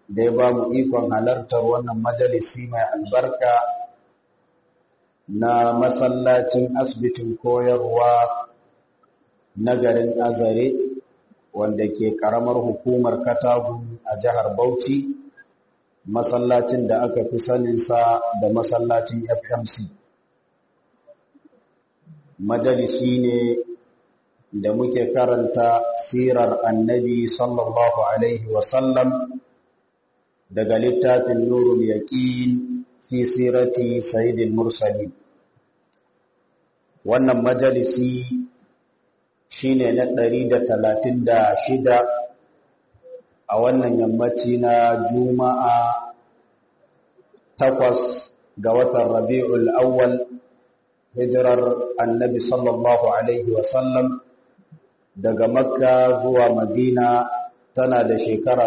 da ya ba mu ikon halartar wannan majalisi mai albarka na masallacin asibitin koyarwa na garin azare wanda ke karamar hukumar katagu a jihar bauchi masallacin da aka fi saninsa da masallacin fmc majalisi ne da muke karanta sirar annabi sallallahu alaihi wasallam daga littafin nurul yaqin fi sirati sayyidil mursalin wannan majalisi shine na 136 a wannan yammaci na juma'a takwas ga watan rabi'ul awwal hijirar annabi sallallahu alaihi wasallam daga makka zuwa madina tana da shekara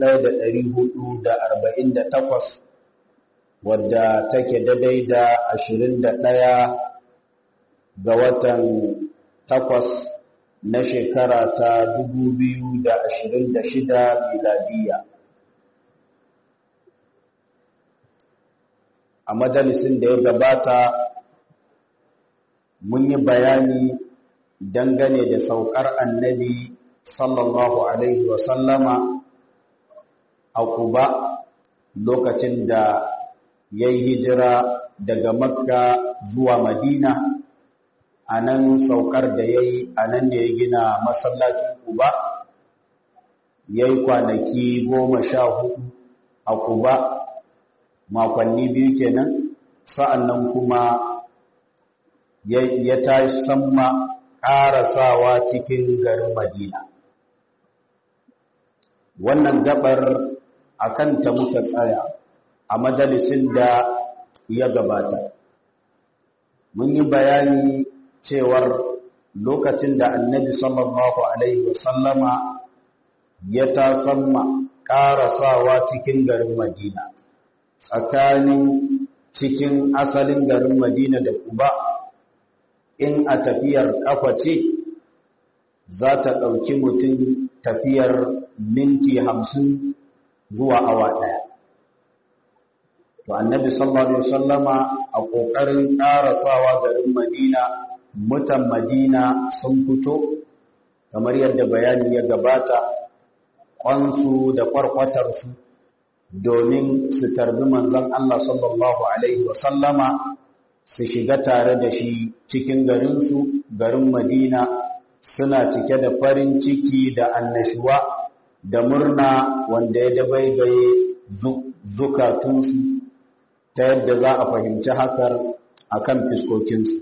1448 wadda take daidai da 21 ga watan takwas na shekara ta 2026 miladiya a majalisin da ya gabata mun yi bayani dangane da saukar annabi sallallahu alaihi wasallama a kuba lokacin da ya yi hijira daga makka zuwa madina a nan saukar da ya yi a nan da ya gina masallacin kuba ya yi kwanaki goma sha hudu a kuba makonni biyu kenan sa'an nan kuma ya tashi samma ƙarasawa cikin garin madina wannan gabar a kanta muka tsaya a majalisin da ya gabata mun yi bayani cewar lokacin da annabi sallallahu alaihi wasallama ya tasamma ƙarasawa cikin garin madina tsakanin cikin asalin garin madina da kuba in a tafiyar ƙafa ce za ta ɗauki mutum tafiyar minti hamsin zuwa awa ɗaya to annabi sallallahu alaihi wasallama a ƙoƙarin ƙarasawa garin madina mutan madina sun fito kamar yadda bayani ya gabata ƙwansu da ƙwarƙwatarsu domin su tarbi manzon Allah sallallahu alaihi wasallama su shiga tare da shi cikin garinsu garin madina suna cike da farin ciki da annashuwa da murna wanda ya dabaibaye zukatunsu ta yadda za a fahimci hakar a kan fiskokinsu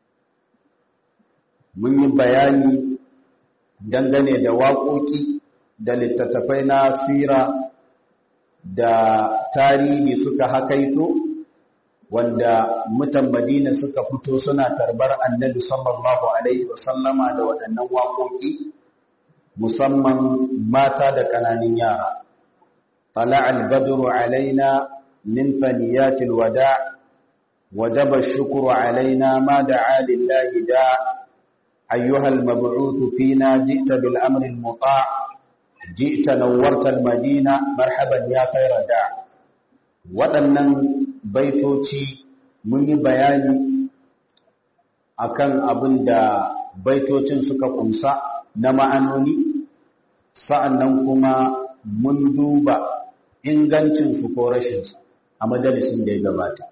mun yi bayani dangane da waƙoƙi da littattafai na sira da tarihi suka hakaito wanda mutan madina suka fito suna tarbar annabi sallallahu alaihi wasallama da waɗannan waƙoƙi musamman mata da ƙananan yara طلع البدر علينا من ثنيات الوداع وجب الشكر علينا ما دعا لله داع أيها المبعوث فينا جئت بالأمر المطاع جئت نورت المدينة مرحبا يا خير داع waɗannan baitoci mun yi bayani akan abin da baitocin suka kumsa na ma'anoni sa'annan kuma mun duba ingancinsu ko rashinsu a majalisin da ya gabata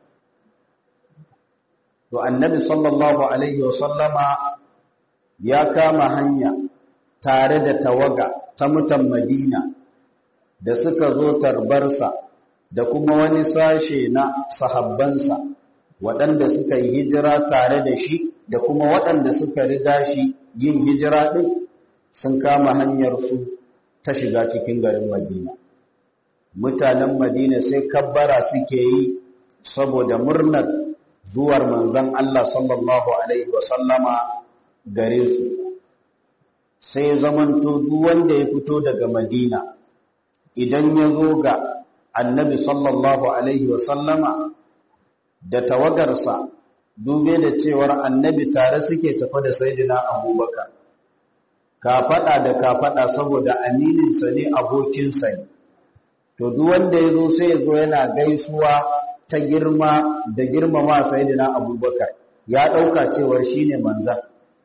to annabi sallallahu alaihi wasallama ya kama hanya tare da tawaga ta mutan madina da suka zo tarbarsa da kuma wani sashe na sahabbansa waɗanda suka yi hijira tare da shi da kuma waɗanda suka riga shi yin hijira ɗin sun kama hanyarsu ta shiga cikin garin madina mutanen madina sai kabbara suke yi saboda murnar zuwar manzan Allah sallallahu Alaihi wasallama gare su sai zamanto duk wanda ya fito daga madina idan ya zo ga annabi sallallahu Alaihi wasallama da tawagarsa dube da cewar annabi tare suke tafa da saidina abubakar ka faɗa da ka faɗa saboda amininsa ne abokinsa ne to duk wanda ya zo sai ya zo yana gaisuwa ta girma da girmama sayyidina abubakar ya ɗauka cewar shine manzan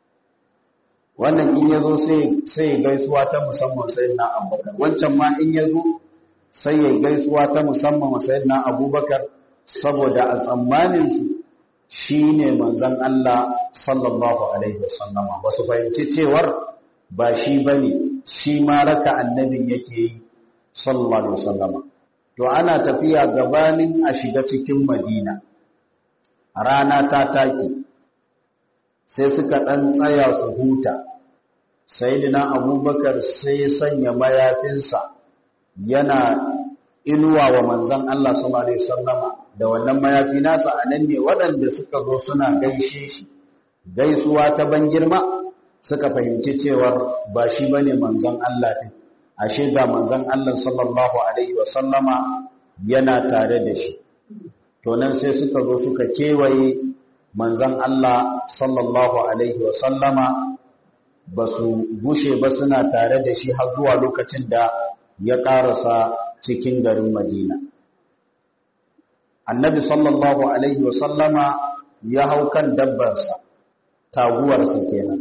wannan in ya zo sai ya gaisuwa ta musamman sayyidina abubakar wancan ma in ya zo sai ya gaisuwa ta musamman sayyidina abubakar saboda a tsammaninsu shi ne manzan Allah sallallahu Alaihi wasallama ba su fahimci cewar ba shi ba ne shi ma raka annabin yake yi sallallahu Alaihi wasallama to ana tafiya gabanin a shiga cikin madina rana ta take sai suka ɗan tsaya su huta sai abubakar sai sanya mayafinsa yana inuwa wa manzan Allah sallallahu Alaihi wasallama da wannan mayafi nasa a nan ne waɗanda suka zo suna gaishe shi gaisuwa ta ban girma suka fahimci cewar ba shi bane manzon Allah din ashe ga manzon Allah sallallahu alaihi wasallama yana tare da shi to nan sai suka zo suka kewaye manzon Allah sallallahu alaihi wasallama ba su gushe ba suna tare da shi har zuwa lokacin da ya ƙarasa cikin garin Madina annabi sallallahu alaihi wasallama ya hau kan dabbarsa taguwarsa kenan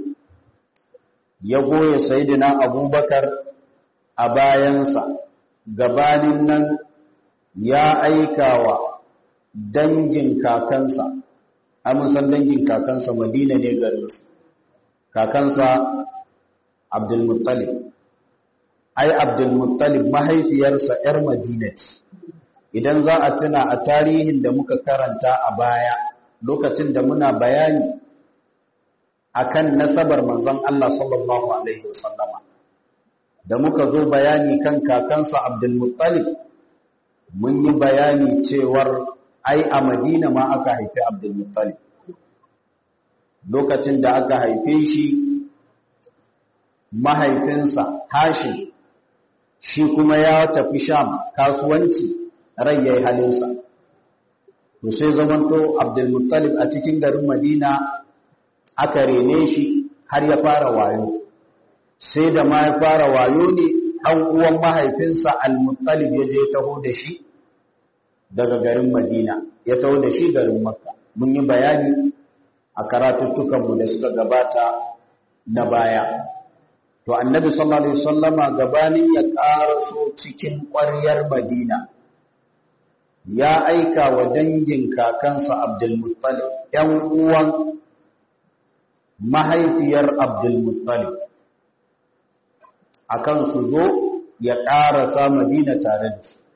ya goye sayidina abubakar a bayansa gabanin nan ya aikawa dangin kakansa san dangin kakansa madina ne garinsu kakansa abdulmuttalib ai abdulmuttalib mahaifiyarsa 'yar madina ce idan za a tuna a tarihin da muka karanta a baya lokacin da muna bayani akan nasabar manzon Allah sallallahu alaihi wasallama da muka zo bayani kan kakansa Abdul Muttalib mun yi bayani cewar ai a Madina ma aka haifi Abdul Muttalib lokacin da aka haife shi mahaifinsa Hashim shi kuma ya tafi Sham kasuwanci rai yayi halinsa to sai zamanto Abdul Muttalib a cikin garin Madina aka rene shi har ya fara wayo sai da ma ya fara wayo ne ɗan uwan mahaifinsa Al-Muttalib ya je taho da shi daga garin Madina ya taho da shi garin Makka mun yi bayani a karatuttukanmu da suka gabata na baya to annabi sallallahu alaihi wasallama gabanin ya karaso cikin ƙwaryar Madina ya aika wa dangin kakansa Abdul Muttalib ƴan uwan mahaifiyar Abdul Muttalib akan su zo ya ƙarasa Madina tare da su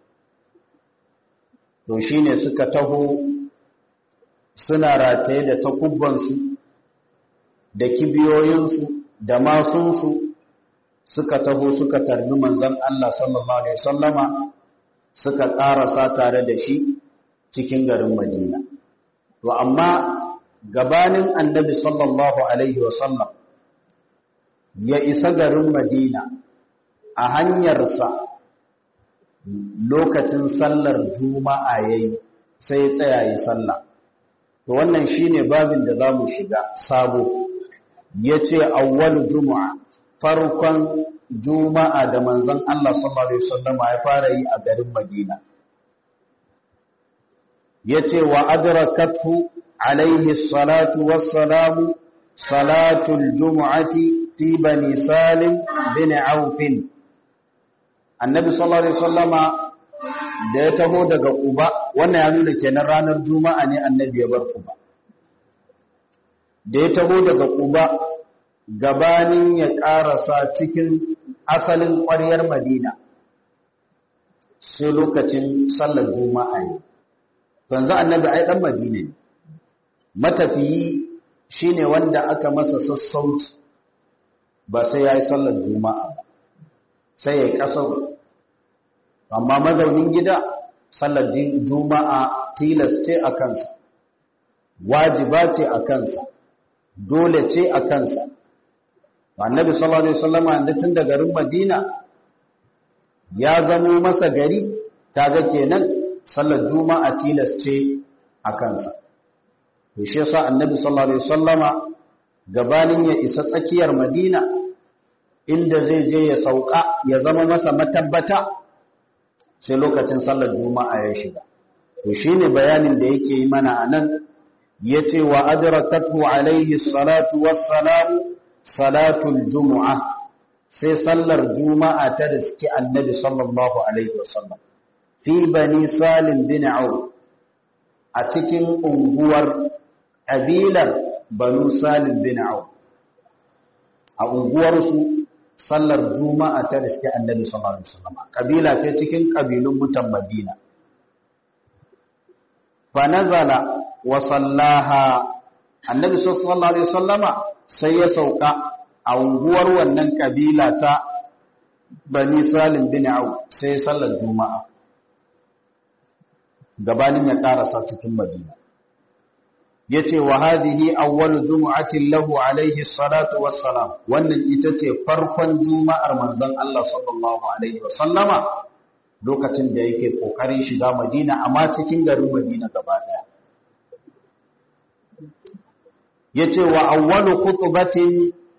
to shine suka taho suna rataye da takubbansu da kibiyoyinsu da masunsu suka taho suka tarbi manzon Allah sallallahu alaihi wasallama suka ƙarasa tare da shi cikin garin Madina to amma gabanin annabi sallallahu alaihi wasallam ya isa garin Madina a hanyarsa lokacin sallar juma'a yayi sai tsaya yi sallah to wannan shine babin da zamu shiga sabo yace awwal juma'a farkon juma'a da manzon Allah sallallahu alaihi wasallam ya fara yi a garin Madina yace wa adrakathu alaihi salatu wassalamu salatul jumu'ati fi bani salim bin auf annabi sallallahu alaihi wasallama da ya taho daga Quba wannan ya nuna kenan ranar juma'a ne annabi ya bar Quba da ya taho daga Quba gabanin ya karasa cikin asalin ƙwaryar Madina sai lokacin sallar juma'a ne yanzu annabi ai dan Madina ne matafiyi shine wanda aka masa sassauci ba sai yayi sallar juma'a ba sai ya kasar amma mazaunin gida sallar juma'a tilas ce a kansa wajiba ce a kansa dole ce a kansa annabi sallallahu alaihi wasallama inda tun da garin madina ya zamo masa gari kaga kenan sallar juma'a tilas ce a kansa to shi yasa annabi sallallahu alaihi wasallama gabanin ya isa tsakiyar madina inda zai je ya sauka ya zama masa matabbata sai lokacin sallar juma'a ya shiga to shine bayanin da yake yi mana anan yace wa adrakathu alaihi salatu wassalamu salatul jumu'a sai sallar juma'a ta riski annabi sallallahu alaihi wasallam fi bani salim bin auf a cikin unguwar kabilar banu salim bin auf a unguwarsu sallar juma'a ta riski annabi sallallahu alaihi wasallam kabila ce cikin kabilun mutan madina fa nazala wa sallaha annabi sallallahu alaihi wasallama sai ya sauka a unguwar wannan kabila ta bani salim bin au sai sallar juma'a gabanin ya karasa cikin madina yace wa hadhihi awwalu jumu'atin lahu alaihi salatu wassalam wannan ita ce farkon juma'ar manzon Allah sallallahu alaihi wasallama lokacin da yake kokarin shiga madina amma cikin garin madina gaba daya yace wa awwalu khutbatin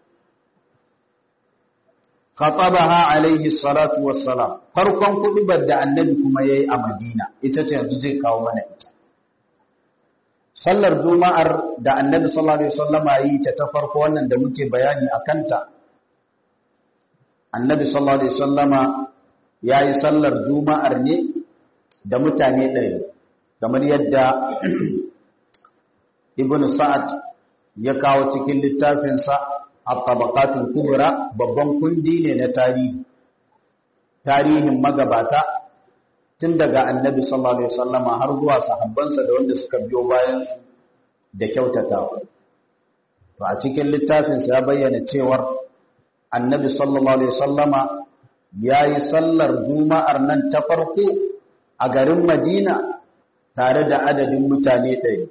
khatabaha alaihi salatu wassalam farkon kudubar da annabi kuma yayi a Madina ita ce yanzu zai kawo mana ita sallar juma'ar da annabi sallallahu alaihi wasallama yi ta ta farko wannan da muke bayani akan ta annabi sallallahu alaihi wasallama yayi sallar juma'ar ne da mutane ɗaya kamar yadda ibnu sa'ad ya kawo cikin littafinsa at-tabaqatul kubra babban kundi ne na tarihi tarihin magabata tun daga annabi sallallahu alaihi wasallama har zuwa sahabbansa da wanda suka biyo bayan su da kyautatawa to a cikin littafinsa ya bayyana cewar annabi sallallahu alaihi wasallama yayi sallar juma'ar nan ta farko a garin Madina tare da adadin mutane ɗari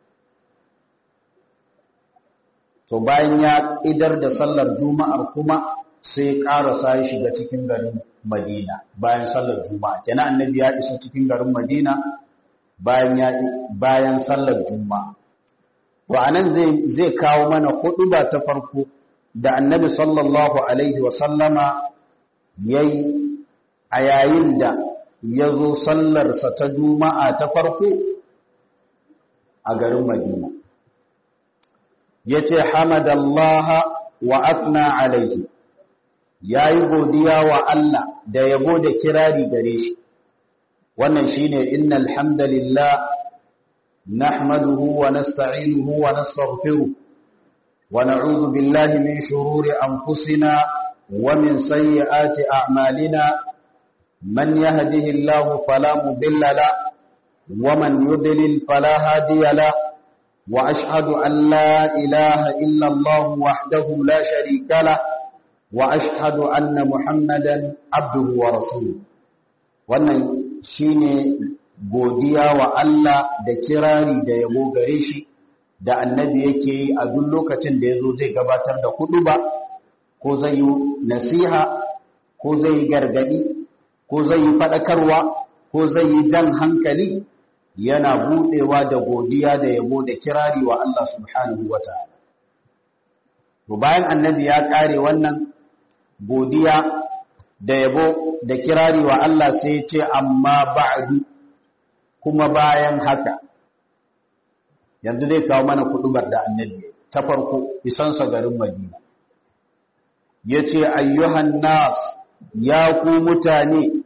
to bayan ya idar da sallar juma'ar kuma sai ƙarasa ya shiga cikin garin madina bayan sallar juma'a kenan annabi ya isa cikin garin madina bayan ya bayan sallar juma'a to anan zai zai kawo mana huɗuba ta farko da annabi sallallahu alaihi wa sallama yayi a yayin da ya zo sallarsa ta juma'a ta farko a garin madina ya ce hamadallaha wa afna alaihi ya yi godiya wa Allah da yabo da kirari gare shi wannan shi ne innal hamdalillah nahmaduhu wa nasta'inuhu wa nastaghfiruh wa na'udhu billahi min shururi anfusina wa min sayyiati a'malina man yahdihillahu fala mudilla la wa man yudlil fala hadiya la وأشهد أن لا إله إلا الله وحده لا شريك له وأشهد أن محمدا عبده ورسوله wannan shine godiya wa Allah da kirari da yabo gare shi da annabi yake yi a duk lokacin da yazo zai gabatar da ba, ko zai yi nasiha ko zai yi gargadi ko zai yi fadakarwa ko zai yi jan hankali yana budewa da godiya da yabo da kirari wa Allah subhanahu wa ta'ala. To bayan annabi ya kare wannan godiya da yabo da kirari wa Allah sai ce amma ba'du kuma bayan haka yanzu zai kawo mana kudubar da annabi ta farko isansa garin Madina. Yace ayyuhan nas ya ku mutane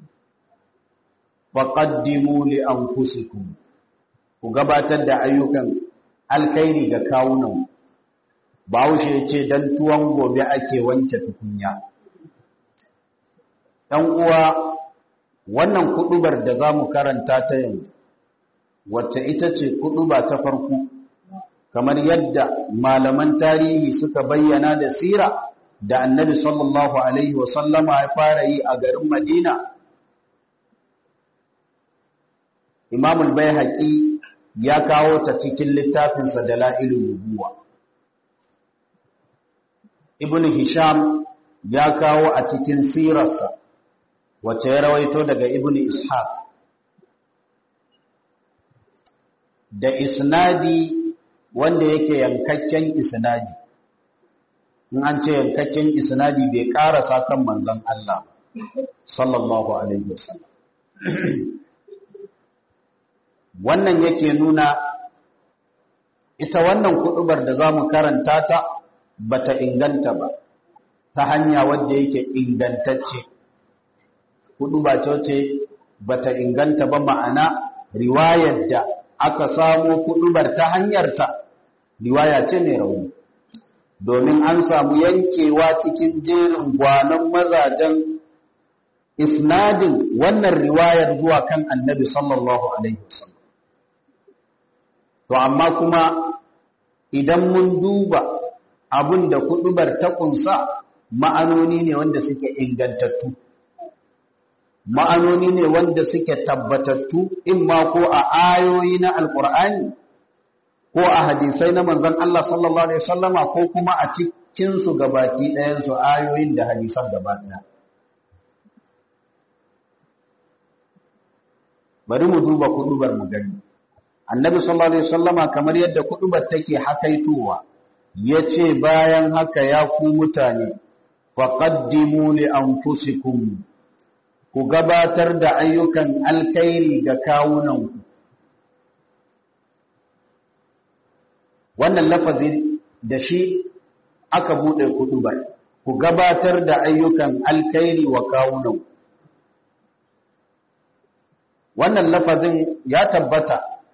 faƙaddimu li anfusikum ku gabatar da ayyukan alkhairi ga kawunan Bahaushe ce dan tuwon gobe ake wanke tukunya ɗan uwa wannan kuɗubar da za mu karanta ta yanzu wacce ita ce kuɗuba ta farko kamar yadda malaman tarihi suka bayyana da sira da annabi sallallahu alaihi wasallama ya fara yi a garin madina imamul bai ya kawo ta cikin littafinsa da la'ilun nubuwa ibn hisham ya kawo a cikin sirarsa wacce ya rawaito daga ibn ishaq da isnadi wanda yake yankakken isnadi in an ce yankakken isnadi bai karasa kan manzon Allah sallallahu alaihi wasallam wannan yake nuna ita wannan kudubar da za mu karanta ta bata inganta ba ta hanya wadda yake ingantacce kuduba ce bata inganta ba ma'ana riwayar da aka samu kudubar ta hanyarta riwaya ce mai rauni domin an samu yankewa cikin jerin gwanon mazajen isnadin wannan riwayar zuwa kan annabi sallallahu alaihi wasallam to amma kuma idan mun duba abin da kudubar ta kunsa ma'anoni ne wanda suke ingantattu ma'anoni ne wanda suke tabbatattu in ma ko a ayoyi na alkur'ani ko a hadisai na manzon Allah sallallahu alaihi wasallama ko kuma a cikin su gabaki ɗayan su ayoyin da hadisan gaba ɗaya bari mu duba kudubar mu gani annabi sallallahu alaihi wasallama kamar yadda kudubar take hakaitowa yace bayan haka ya ku mutane faqaddimu li anfusikum ku gabatar da ayyukan alkhairi ga kawunanku wannan lafazi da shi aka bude kudubar ku gabatar da ayyukan alkhairi wa kawunanku wannan lafazin ya tabbata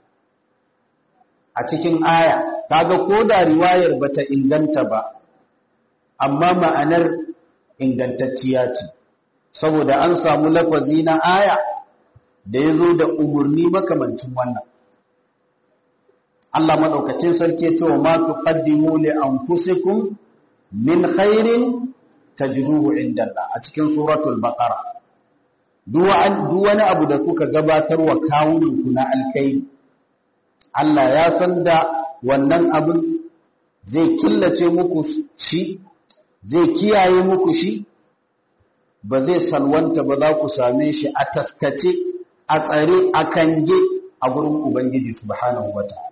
a cikin aya kaga ko da riwayar bata inganta ba amma ma'anar ingantacciya ce saboda an samu lafazi na aya da ya zo da umarni makamancin wannan Allah maɗaukacin sarki ce wa ma tuqaddimu li anfusikum min khairin tajruhu inda Allah a cikin suratul baqara duk wani abu da kuka gabatar wa kawunanku na alkai Allah ya san da wannan abin zai killace muku shi zai kiyaye muku shi ba zai salwanta ba za ku same shi a taskace a tsare a kange a gurin Ubangiji subhanahu wa ta'ala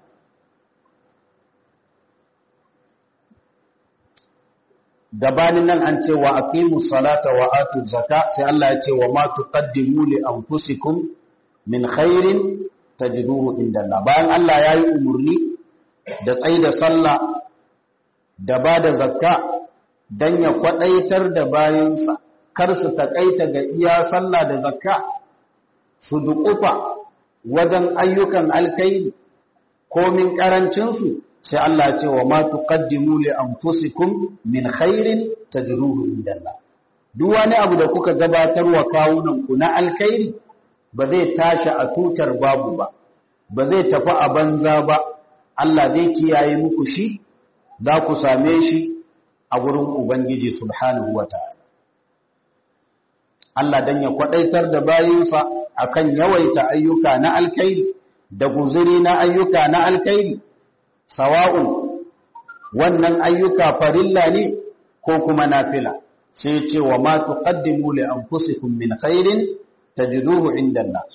gabanin nan an ce wa aqimu salata wa atu zaka sai Allah ya ce wa ma tuqaddimu li anfusikum min khairin tajiduhu inda Allah bayan Allah ya yi umurni da tsaida sallah da ba da zakka dan ya kwadaitar da bayansa kar su takaita ga iya sallah da zakka su duƙufa wajen ayyukan alkairi komin karancinsu sai Allah ce wa ma tuqaddimu li anfusikum min khairin tajruhu indallah duk wani abu da kuka gabatar wa kawunan ku na alkhairi ba zai tashi a tutar babu ba ba zai tafi a banza ba Allah zai kiyaye muku shi za ku same shi a gurin ubangiji subhanahu wataala Allah dan ya kwadaitar da bayinsa akan yawaita ayyuka na alkhairi da guzuri na ayyuka na alkhairi sawa'un wannan ayyuka farilla ne ko kuma nafila sai ce wa ma tuqaddimu li anfusikum min khairin tajiduhu inda Allah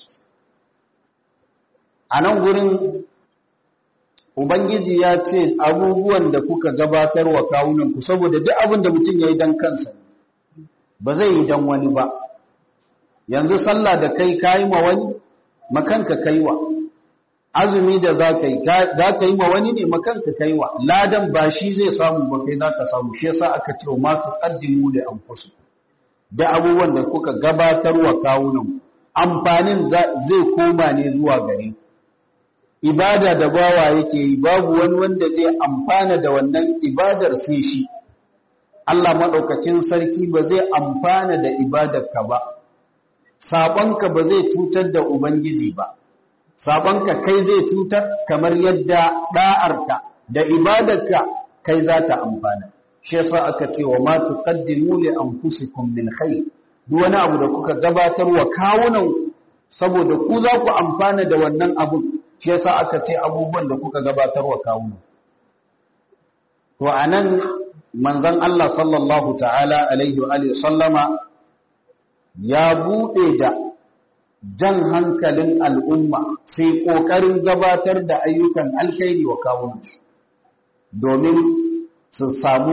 anan gurin ubangiji ya ce abubuwan da kuka gabatar wa kawunan ku saboda duk abin da mutum yayi dan kansa ba zai yi dan wani ba yanzu sallah da kai kai ma wani makanka kaiwa azumi da za ka yi za ka yi ma wani ne makanka kai wa ladan ba shi zai samu ba kai za ka samu shi yasa aka ce ma tu qaddimu li anfusikum da abubuwan da kuka gabatar wa kawunan amfanin zai koma ne zuwa gare ibada da bawa yake yi babu wani wanda zai amfana da wannan ibadar sai shi Allah madaukakin sarki ba zai amfana da ibadarka ba sabonka ba zai cutar da ubangiji ba sabonka kai zai cutar kamar yadda da'arka da ibadarka kai za ta amfana shi yasa aka ce wa ma tuqaddimu li anfusikum min khair duk wani abu da kuka gabatar wa kawunan saboda ku za ku amfana da wannan abu shi yasa aka ce abubuwan da kuka gabatar wa kawunan to anan manzon Allah sallallahu ta'ala alaihi wa alihi sallama ya bude da jan hankalin al'umma sai ƙoƙarin gabatar da ayyukan alkhairi wa kawunansu domin su samu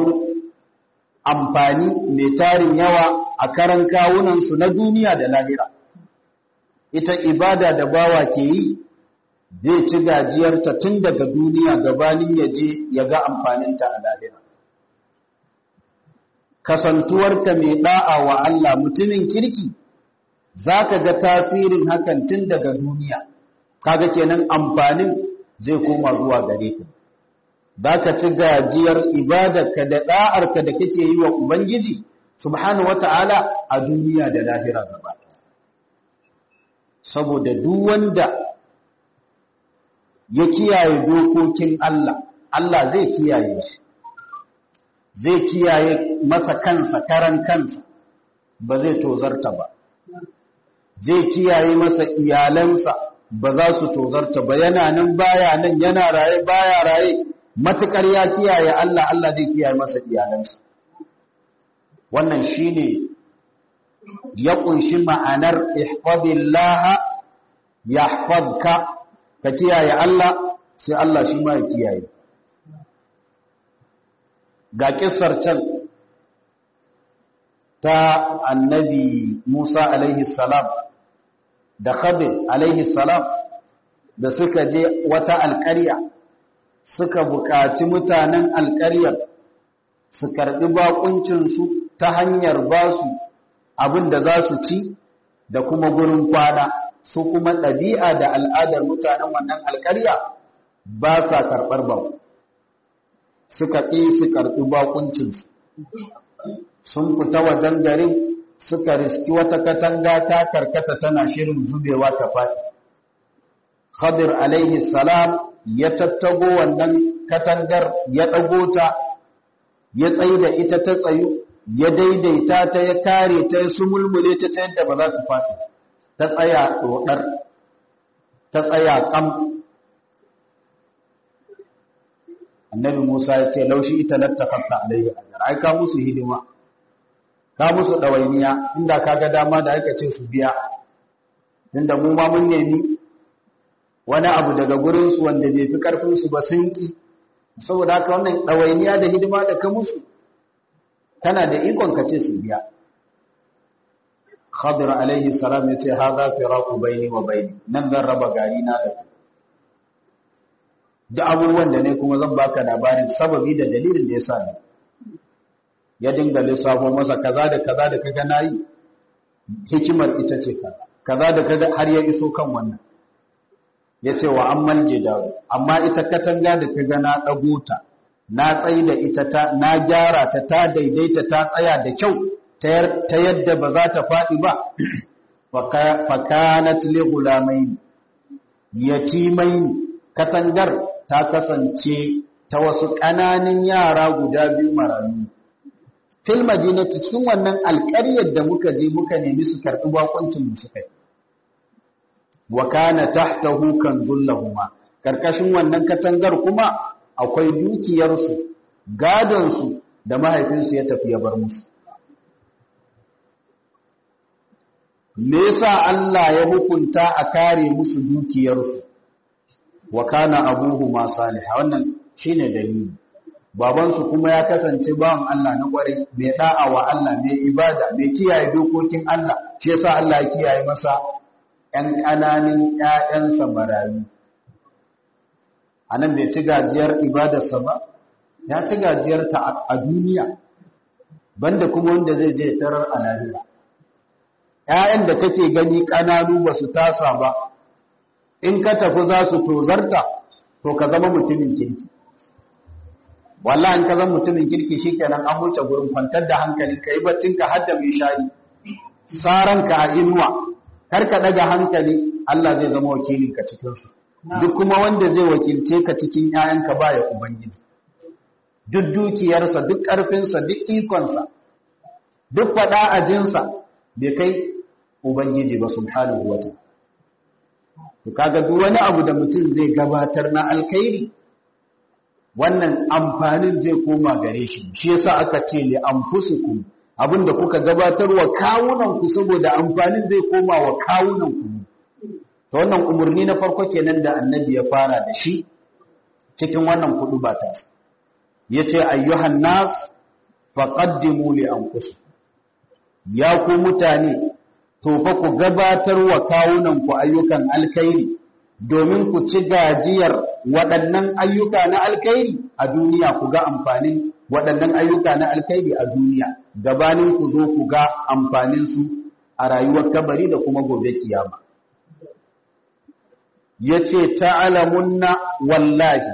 amfani mai tarin yawa a karan kawunansu na duniya da lahira ita ibada da bawa ke yi zai ci gajiyarta tun daga duniya gabanin ya je ya ga amfaninta a lahira kasantuwarka mai da'a wa Allah mutumin kirki za ka ga tasirin hakan tun daga duniya kaga kenan amfanin zai koma zuwa gare ka za ka ci gajiyar ibadarka da da'arka da kake yi wa ubangiji subhanahu wata'ala a duniya da lahira gaba saboda duk wanda ya kiyaye dokokin Allah Allah zai kiyaye shi zai kiyaye masa kansa karan kansa ba zai tozarta ba zai kiyaye masa iyalansa ba za su tozarta ba yana nan baya nan yana raye baya raye matukar ya kiyaye Allah Allah zai kiyaye masa iyalansa wannan shine ya kunshi ma'anar ihfazillah yahfazka ka kiyaye Allah sai Allah shi ma ya kiyaye ga kissar can ta annabi Musa alaihi salam da Khadir alaihi salam da suka je wata alƙarya suka buƙaci mutanen alƙaryar su karɓi baƙuncinsu ta hanyar ba su abin da za su ci da kuma gurin kwana su kuma ɗabi'a da al'adar mutanen wannan alƙarya ba sa karɓar baƙo suka ƙi su karɓi baƙuncinsu sun fita wajen garin suka riski wata katanga ta karkata tana shirin zubewa ta faɗi khadir alaihi salam ya tattago wannan katangar ya ɗago ta ya tsayi da ita ta tsayu ya daidaita ta ya kare ta ya sumulmule ta ta yadda ba za ta faɗi ta tsaya ɗoɗar ta tsaya ƙam annabi musa ya ce laushi ita lattafatta alayhi ajar ai ka musu hidima ka musu ɗawainiya inda ka ga dama da aka ce su biya tunda mu ma mun nemi wani abu daga gurinsu wanda bai fi ƙarfinsu ba sun ƙi saboda haka wannan ɗawainiya da hidima da ka musu kana da ikon ka ce su biya khadir alaihi salam ya ce haza firaku baini wa baini nan zan raba gari na da ku da abubuwan da ne kuma zan baka labarin sababi da dalilin da ya sa ni ya dinga lissafo masa kaza da kaza da kaga nayi hikimar ita ce kaza kaza da kaga har ya iso kan wannan yace wa ammal jidaru amma ita katanga da kaga na dago ta na tsayi da ita ta na gyara ta ta daidaita ta tsaya da kyau ta yadda ba za ta faɗi ba fakanat li gulamain yatimain katangar ta kasance ta wasu ƙananan yara guda biyu marayu fil madinati cikin wannan alƙaryar da muka je muka nemi su karɓi bakoncin mu suka yi wa kana tahtahu kanzullahuma karkashin wannan katangar kuma akwai dukiyarsu gadonsu da mahaifinsu ya tafi ya bar musu me yasa Allah ya hukunta a kare musu dukiyarsu wa kana abuhuma salih wannan shine dalili babansu kuma ya kasance bawan Allah na kware mai da'a wa Allah mai ibada mai kiyaye dokokin Allah shi yasa Allah ya kiyaye masa ƴan ƙananan ƴaƴansa marayu anan bai ci gajiyar ibadarsa ba ya ci gajiyar ta a duniya banda kuma wanda zai je tarar a lahira ƴaƴan da kake gani ƙananu ba su tasa ba in ka tafi za su tozarta to ka zama mutumin kirki wallahi in ka zama mutumin kirki shikenan an wuce gurin kwantar da hankali kai baccin ka hadda mai shayi saran ka a inuwa kar ka daga hankali Allah zai zama wakilin ka cikin su duk kuma wanda zai wakilce ka cikin ƴaƴanka baya ubangiji duk dukiyarsa duk ƙarfinsa duk ikonsa duk faɗa ajinsa bai kai ubangiji ba subhanahu wa ta'ala to kaga duk wani abu da mutum zai gabatar na alkhairi wannan amfanin zai koma gare shi shi yasa aka ce li anfusukum abinda kuka gabatar wa kawunan ku saboda amfanin zai koma wa kawunan ku to wannan umurni na farko kenan da annabi ya fara da shi cikin wannan kudu ba ta yace ayyuhan nas faqaddimu li anfusikum ya ku mutane to fa ku gabatar wa kawunanku ayyukan alkhairi domin ku ci gajiyar waɗannan ayyuka na alkhairi a duniya ku ga amfanin waɗannan ayyuka na alkhairi a duniya gabanin ku zo ku ga amfanin su a rayuwar kabari da kuma gobe kiyama yace ta'lamunna wallahi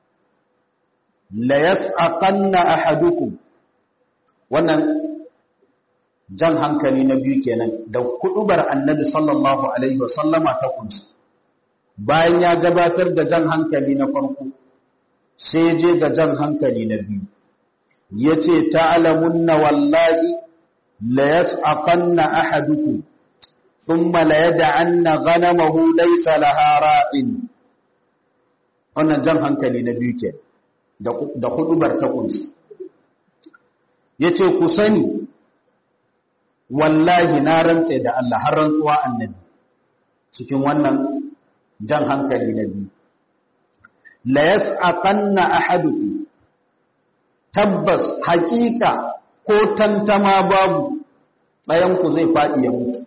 la yas'aqanna ahadukum wannan jan hankali na biyu kenan da kudubar annabi sallallahu alaihi wasallama ta kunsa bayan ya gabatar da jan hankali na farko sai je ga jan hankali na biyu yace ta'lamunna wallahi la yas'aqanna ahadukum thumma la yad'anna ghanamahu laysa laha ra'in wannan jan hankali na biyu kenan da hudubar ta kunsa yace ku sani wallahi na rantse da Allah har rantsuwa annabi cikin wannan jan hankali na biyu la yas'aqanna ahadukum tabbas hakika ko tantama babu ɗayan ku zai faɗi ya mutu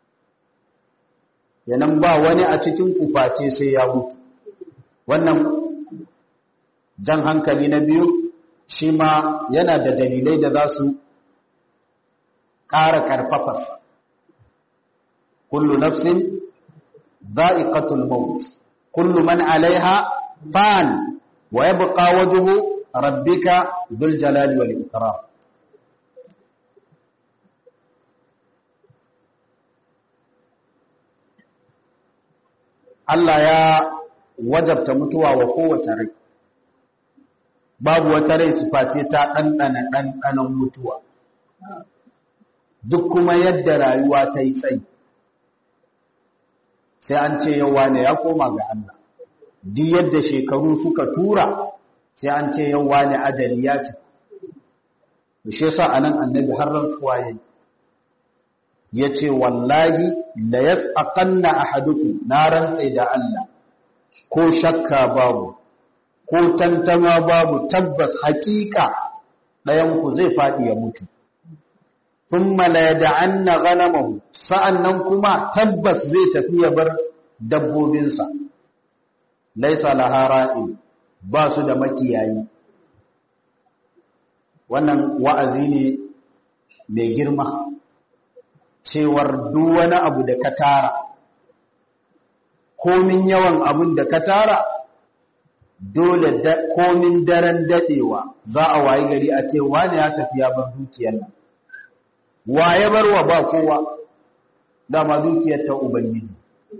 yanan ba wani a cikin ku face sai ya mutu wannan jan hankali na biyu shi ma yana da dalilai da za su ƙara ƙarfafarsa kullu nafsin za'iqatul maut kullu man alaiha fan wa yabqa wajhu rabbika dhul jalali wal ikram Allah ya wajabta mutuwa wa kowace rai babu wata rai face ta ɗanɗana ɗanɗanon mutuwa duk kuma yadda rayuwa ta yi tsayi sai an ce yawa ne ya koma ga Allah duk yadda shekaru suka tura sai an ce yawa ne adali ya ce da shi yasa anan annabi har rantsuwa yayi yace wallahi la yas'aqanna ahadukum na rantsa da Allah ko shakka babu ko tantama babu tabbas hakika ɗayan ku zai faɗi ya mutu thumma la yad'anna ghanamahu sa'annan kuma tabbas zai tafi ya bar dabbobinsa laysa lahara'in ba su da makiyayi wannan wa'azi ne mai girma cewar duk wani abu da ka tara komin yawan abun da ka tara dole komin daren dadewa za a wayi gari a ce wani ya tafi ya bar dukiyar nan waye barwa ba kowa dama dukiyar ta ubangiji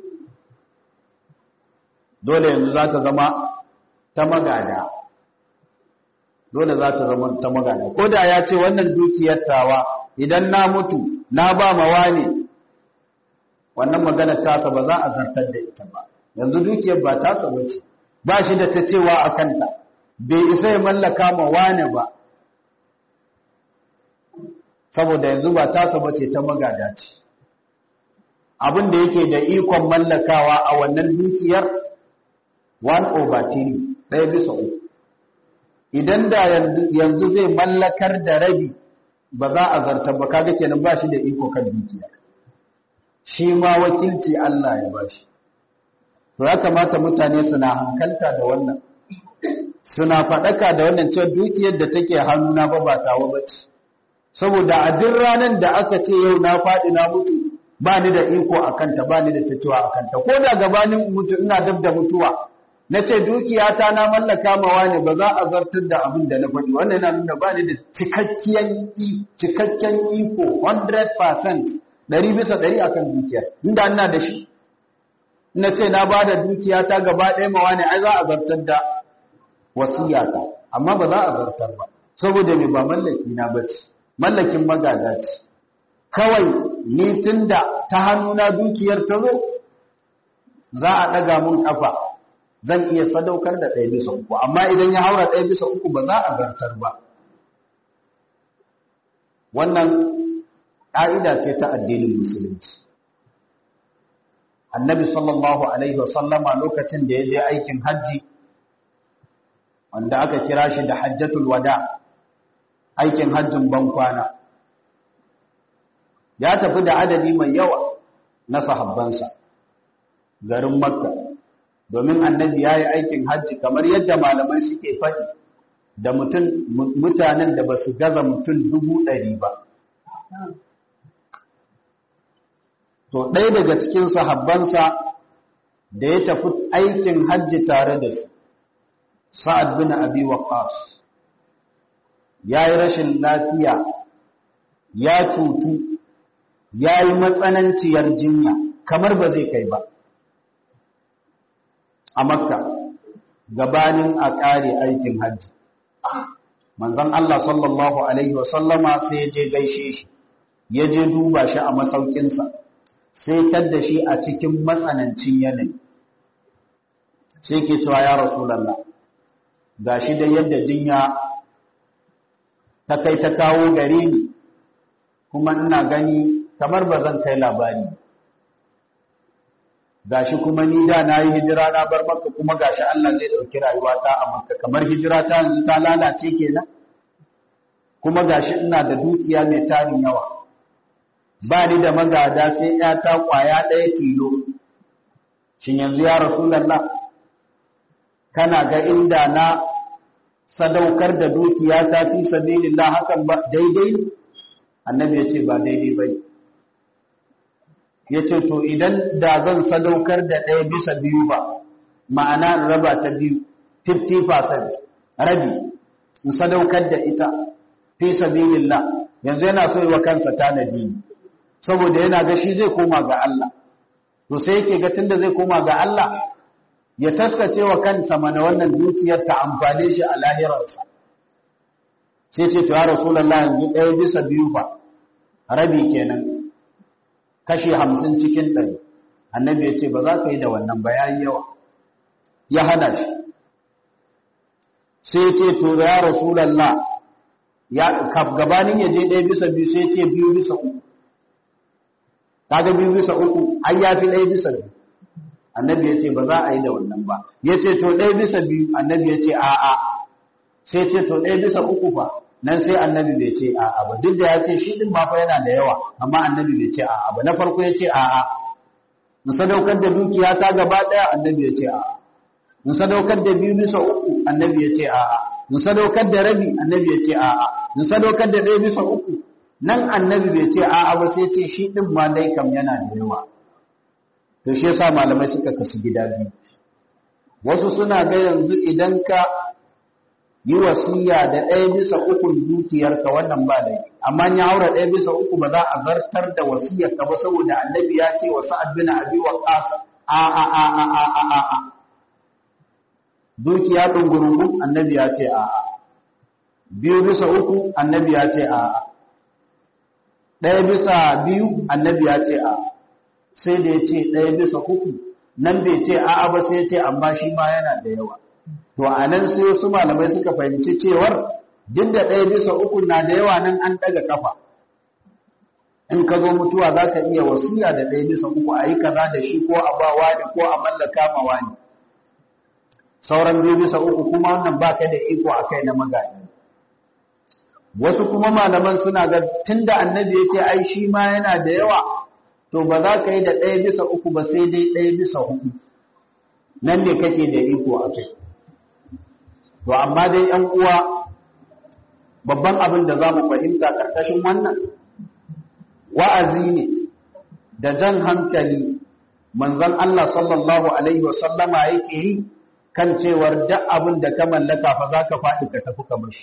dole yanzu za ta zama ta magada dole za ta zama ta magada ko da ya ce wannan dukiyar tawa idan na mutu na ba ma wani wannan magana tasa ba za a zartar da ita ba yanzu dukiyar ba tasa ba ce ba shi da ta cewa a kanta bai isa ya mallaka ma wani ba saboda yanzu ba tasa ba ce ta magada ce abin da yake da ikon mallakawa a wannan dukiyar 1 over 3 ɗaya bisa uku idan da yanzu zai mallakar da rabi ba za a zartar ba kaga kenan ba shi da iko kan dukiya shi ma wakilci Allah ya ba shi to ya kamata mutane suna hankalta da wannan suna faɗaka da wannan cewa dukiyar da take hannuna ba ba tawa ba ce saboda a duk ranar da aka ce yau na faɗi na mutu ba ni da iko a kanta ba ni da ta cewa a kanta ko da gabanin mutu ina dab da mutuwa na ce dukiyata na mallaka mawa ne ba za a zartar da abin da na faɗi wannan yana nuna ba ni da cikakken iko 100% ɗari bisa ɗari akan dukiyar inda ina da shi na ce na ba da dukiyata gaba ɗaya mawa ne ai za a zartar da wasiyata amma ba za a zartar ba saboda me ba mallaki na bace mallakin magada ce kawai ni tunda ta hannuna dukiyar ta zo za a ɗaga mun ƙafa zan iya sadaukar da ɗaya bisa uku amma idan ya haura ɗaya bisa uku ba za a zartar ba wannan ƙa'ida ce ta addinin musulunci annabi sallallahu alaihi wasallama lokacin da ya je aikin hajji wanda aka kira shi da hajjatul wada aikin hajjin bankwana ya tafi da adadi mai yawa na sahabbansa garin makka domin annabi ya yi aikin hajji kamar yadda malamai suke faɗi da mutanen da ba su gaza mutum dubu ɗari ba to ɗaya daga cikin sahabbansa da ya tafi aikin hajji tare da su sa'ad bin abi waqas ya yi rashin lafiya ya cutu ya yi matsananciyar jinya kamar ba zai kai ba a makka gabanin a ƙare aikin hajji manzon Allah sallallahu Alaihi wasallama sai ya je gaishe shi ya je duba shi a masaukinsa sai tadda shi a cikin matsanancin yanayi sai ke cewa ya rasulallah ga shi da yadda jinya ta kai ta kawo gare ni kuma ina gani kamar ba zan kai labari gashi kuma ni da na yi hijira na bar maka kuma gashi Allah zai ɗauki rayuwata a maka kamar hijira ta yanzu ta lalace kenan kuma gashi ina da dukiya mai tarin yawa ba ni da magada sai ta kwaya ɗaya tilo shin yanzu ya rasulallah kana ga inda na sadaukar da dukiya ta fi sabilillah hakan ba daidai annabi ya ce ba daidai bai ya ce to idan da zan sadaukar da ɗaya bisa biyu ba ma'ana raba ta biyu 50% rabi in sadaukar da ita fi sabilillah yanzu yana so yi wa kansa tanadi saboda yana ga shi zai koma ga Allah to sai yake ga tunda zai koma ga Allah ya taskace wa kansa mana wannan dukiyar ta amfane shi a lahirarsa sai ce to ya rasulullahi yanzu ɗaya bisa biyu ba rabi kenan kashi hamsin cikin ɗari annabi ya ce ba za ka yi da wannan bayan yawa ya hana shi sai ce to ya rasulallah ya gabanin ya je ɗaya bisa biyu sai ce biyu bisa uku kaga biyu bisa uku ai ya fi ɗaya bisa biyu annabi ya ce ba za a yi da wannan ba ya ce to ɗaya bisa biyu annabi ya ce a'a sai ce to ɗaya bisa uku fa nan sai annabi bai ce a'a ba duk da ya ce shi din ba fa yana da yawa amma annabi bai ce a'a ba na farko ya ce a'a in sadaukar da dukiya ta gaba daya annabi ya ce a'a in sadaukar da biyu bisa uku annabi ya ce a'a in sadaukar da rabi annabi ya ce a'a in sadaukar da ɗaya bisa uku nan annabi bai ce a'a ba sai ce shi din ma dai kam yana da yawa to shi yasa malamai suka kasu gida biyu wasu suna ga yanzu idan ka yi wasiya da ɗaya bisa ukun dukiyarka wannan ba da amma ya haura ɗaya bisa uku ba za a zartar da wasiyarka ba saboda annabi ya ce wa sa'ad bin abi waqas a a a a a a a a dukiya dungurungu annabi ya ce a a biyu bisa uku annabi ya ce a a ɗaya bisa biyu annabi ya ce a sai da ya ce ɗaya bisa uku nan bai ce a a ba sai ya ce amma shi ma yana da yawa to a nan sai wasu malamai suka fahimci cewar duk da ɗaya bisa uku na da yawa nan an ɗaga kafa in ka zo mutuwa za ka iya wasiya da ɗaya bisa uku a yi kaza da shi ko a ba wani ko a mallaka ma wani sauran biyu bisa uku kuma wannan ba ka da iko a kai na magani wasu kuma malaman suna ga tun da annabi ya ce ai shi ma yana da yawa to ba za ka yi da ɗaya bisa uku ba sai dai ɗaya bisa hudu nan ne kake da iko a kai to amma dai ‘yan uwa babban abin da za mu fahimta ƙarƙashin wannan wa'azi ne da jan hankali manzan Allah sallallahu Alaihi wasallama yake yi kan cewar duk abin da ka mallaka fa za ka faɗi ka tafi ka bashi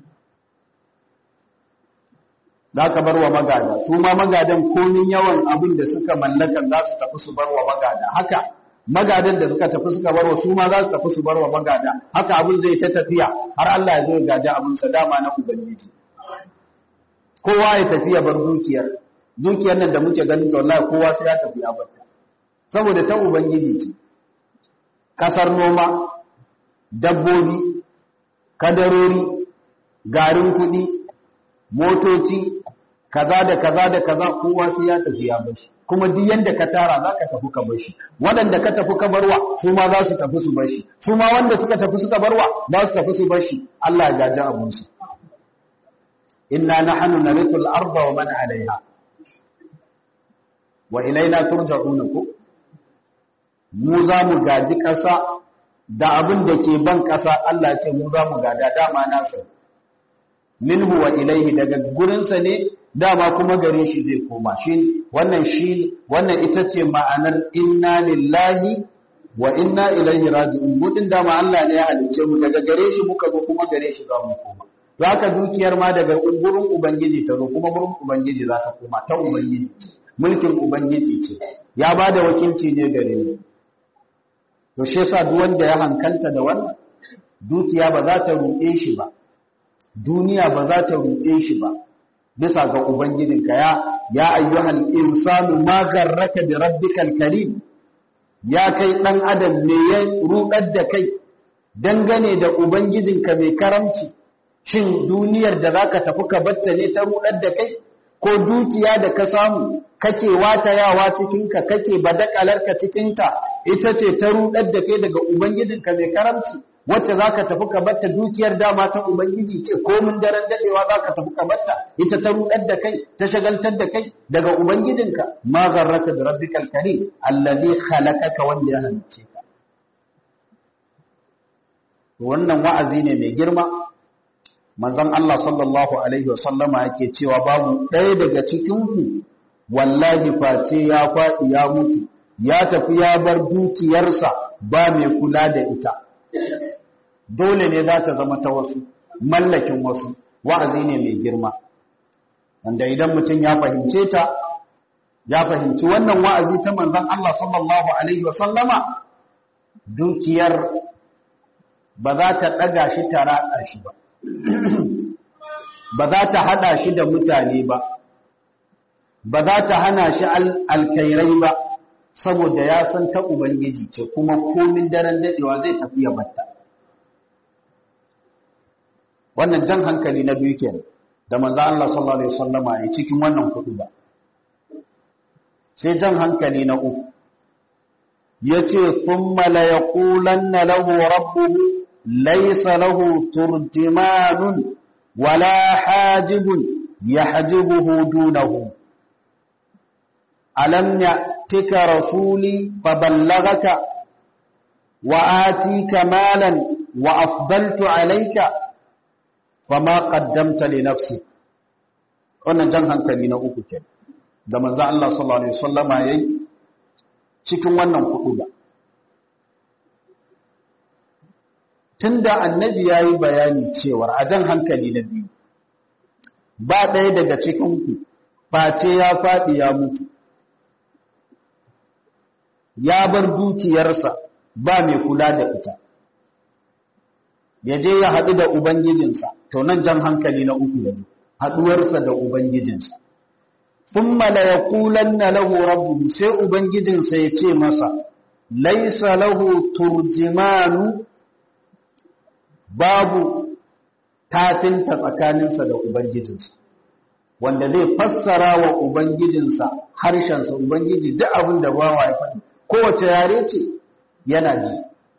za ka bar wa magada su ma magadan komin yawan abin da suka mallaka za su tafi su bar wa magada haka magadan da suka tafi suka barwa su ma za su tafi su barwa magada haka abin zai ta tafiya har Allah ya zo ya gaji abin sa dama na ubangiji kowa ya tafi ya bar dukiyar dukiyar nan da muke ganin wallahi kowa sai ya tafi ya barta saboda ta ubangiji ce kasar noma dabbobi kadarori garin kuɗi motoci kaza da kaza da kaza kowa sai ya tafi ya bar shi kuma duk yanda ka tara za ka tafi ka bar shi waɗanda ka tafi ka barwa su ma za su tafi su bar shi su ma wanda suka tafi suka barwa za su tafi su bar shi Allah ya gaji abun su inna nahnu narithu al-ardha wa man 'alayha wa ilaina turja'una ku mu za mu gaji ƙasa da abin da ke ban ƙasa Allah ce mu za mu gada dama nasa minhu wa ilaihi daga gurinsa ne dama kuma gare shi zai koma shi wannan shi wannan ita ce ma'anar inna lillahi wa inna ilaihi raji'un mudin dama Allah ne ya halice mu daga gare shi muka zo kuma gare shi za mu koma haka dukiyar ma daga gurin ubangiji ta zo kuma gurin ubangiji za ta koma ta ubangiji mulkin ubangiji ce ya ba da wakilci ne gare mu to shi yasa duk wanda ya hankalta da wannan dukiya ba za ta ruɗe shi ba duniya ba za ta ruɗe shi ba bisa ga ubangijinka ya ya ayyuhal insanu ma garraka bi rabbikal karim ya kai dan adam me ya rudar da kai dangane da ubangijinka mai karamci shin duniyar da zaka tafi ka batta ne ta rudar da kai ko dukiya da ka samu kake watayawa cikinka kake badakalarka cikinta ita ce ta rudar da kai daga ubangijinka mai karamci wacce za ka tafi ka batta dukiyar dama ta ubangiji ce komin daren dadewa za ka tafi ka batta ita ta rudar da kai ta shagaltar da kai daga ubangijinka ma zarraka da rabbikal karim allazi khalaqaka wanda ya halice ka wannan wa'azi ne mai girma manzon Allah sallallahu alaihi wasallama yake cewa babu ɗaya daga cikin ku wallahi face ya faɗi ya mutu ya tafi ya bar dukiyarsa ba mai kula da ita dole ne za ta zama ta wasu mallakin wasu wa'azi ne mai girma wanda idan mutum ya fahimce ta ya fahimci wannan wa'azi ta manzon Allah sallallahu alaihi wasallama dukiyar ba za ta ɗaga shi ta raɗa shi ba ba za ta haɗa shi da mutane ba ba za ta hana shi alkairai ba saboda ya san ta Ubangiji ce kuma komin daren daɗewa zai tafi ya batta. Wannan jan hankali na biyu kenan da manzo Allah sallallahu alaihi wasallama ya cikin wannan kuɗi ba. Sai jan hankali na uku yace thumma la yaqulanna lahu rabbuhu laysa lahu turjimanun wala hajibun yahjibuhu dunahu alam يأتك رسولي فبلغك وآتيك مالا وأفضلت عليك فما قدمت لنفسك wannan jan hankali na uku ke da manzo Allah sallallahu alaihi wasallama yayi cikin wannan kudu ba tunda annabi yayi bayani cewa a jan hankali na biyu ba ɗaya daga cikin ku face ya faɗi ya mutu ya bar dukiyarsa ba mai kula da ita ya je ya haɗu da ubangijinsa to nan jan hankali na uku da haɗuwarsa da ubangijinsa thumma la yaqulanna lahu rabbuhu sai ubangijinsa ya ce masa laisa lahu turjimanu babu tafinta tsakaninsa da ubangijinsa wanda zai fassara wa ubangijinsa harshensa ubangiji duk abin da bawa ya faɗi kowace yare ce yana ji